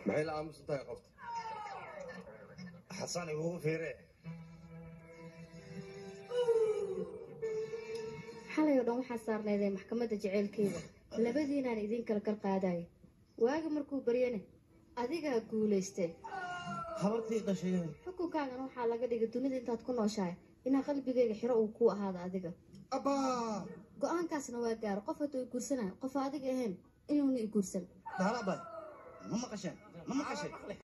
maxay la aamusan tahay qofta xasan igugu fiire xalay oo dhan waxaa saarneedee maxkamadda jaceylkeyda labadiinaan idin kala kar qaadaya waagi markuu baryane adigaa guulaystay habartii dhashay xukunkaagana waxaa laga dhigay dunida intaad ku nooshahay inaa qalbigayga xiro uu kuu ahaado adiga abbaa go-aankaasna waa gaaro qof hadduu i guursanayo qof adiga ahayn inuuna i guursan daala abay ma maqasheen ma maqasheen